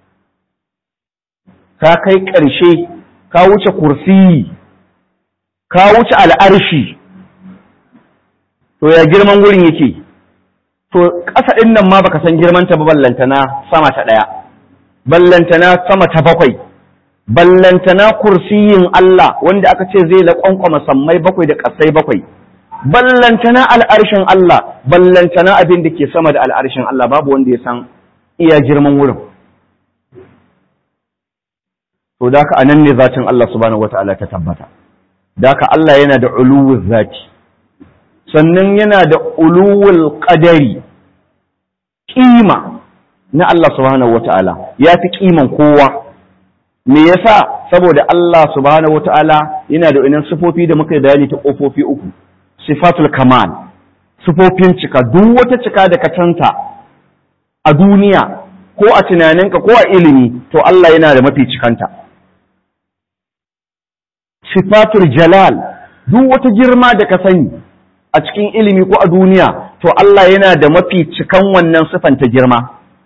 Speaker 1: ka kai ƙarshe ka wuce kursiyi ka wuce al'arshi to ya girman wurin yake to ƙasa ɗin nan ma baka san girman ta ba ballantana sama ta ɗaya ballantana sama ta bakwai ballantana kursiyin Allah wanda aka ce zai laƙwanƙwama sammai bakwai da ƙasai bakwai ballantana al'arshin Allah ballantana abin da ke sama da al'arshin Allah babu wanda ya san iya girman wurin to da haka anan ne zatin Allah subhanahu wata'ala ta tabbata da haka Allah yana da uluwul zati sannan yana da uluwul qadari kima na Allah subhanahu wata'ala ya fi kiman kowa me yasa saboda Allah subhanahu wata'ala yana da inan sifofi da muka bayani ta kofofi uku sifatul kamal sifofin cika duk wata cika da ka canta a duniya ko a tunaninka ko a ilimi to Allah yana da mafi cikanta sifatul jalal duk wata girma da ka sani a cikin ilimi ko a duniya to Allah yana da mafi cikan wannan sifan ta girma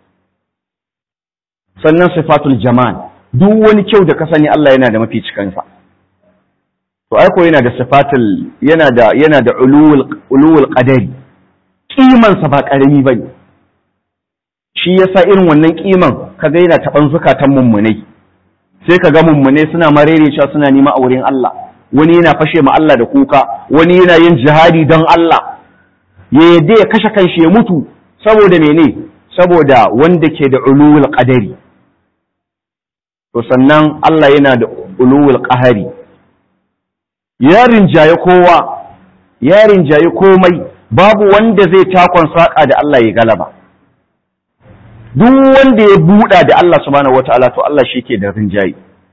Speaker 1: sannan sifatul jamal duk wani kyau da ka sani Allah yana da mafi cikansa to ai ko yana da sifatul yana da yana da ulul ulul qadari kiman sa ba karami bane shi yasa irin wannan kiman kaga yana taban zukatan mummunai sai kaga mummunai suna marerecewa suna nima a wurin Allah wani yana fashe ma Allah da kuka wani yana yin jihadi don Allah ya yadda ya kashe kanshi ya mutu saboda mene saboda wanda ke da ulul qadari to sannan Allah yana da ulul qahari ya rinjaye kowa ya rinjaye komai babu wanda zai takon saka da Allah ya galaba duk wanda ya buɗa da Allah subhanahu wataala to Allah shi ke da rinjaye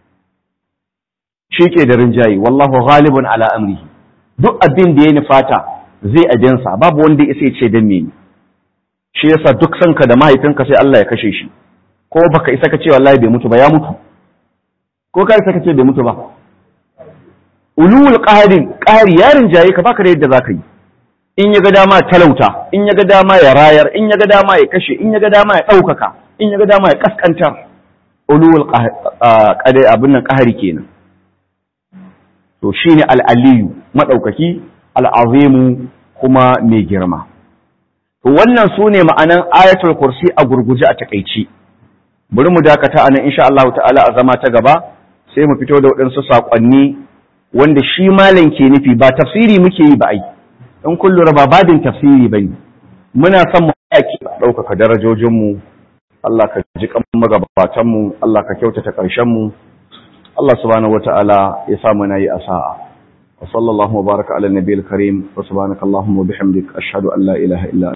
Speaker 1: shi ke da rinjaye wallahu ghalibun ala amrihi duk abin da ya nufata zai ajensa babu wanda ya ce dan me shi yasa duk sanka da mahaifinka sai Allah ya kashe shi ko baka isa ka ce wallahi bai mutu ba ya mutu ko ka isa ka ce bai mutu ba ulul qaharin qahari ya rinjaye ka baka da yadda zaka yi in ya ga dama talauta in ya ga dama ya rayar in ya ga dama ya kashe in ya ga dama ya ɗaukaka in ya ga dama ya kaskantar ulul qadai abin nan qahari kenan to shine al-aliyu madaukaki al-azimu kuma mai girma to wannan sune ma'anan ayatul kursi a gurguje a takeici bari mu dakata anan insha Allah ta'ala a zama ta gaba sai mu fito da waɗansu saƙonni wanda shi malam ke nufi ba tafsiri muke yi ba ai in kun lura ba babin tafsiri bane muna son mu yaki ɗaukaka darajojin mu Allah ka ji kan magabatan mu Allah ka kyautata ƙarshen mu Allah subhanahu wataala ya sa mu nayi asa'a wa sallallahu wa baraka ala nabiyil karim wa subhanakallahumma wa bihamdik ashhadu an la ilaha illa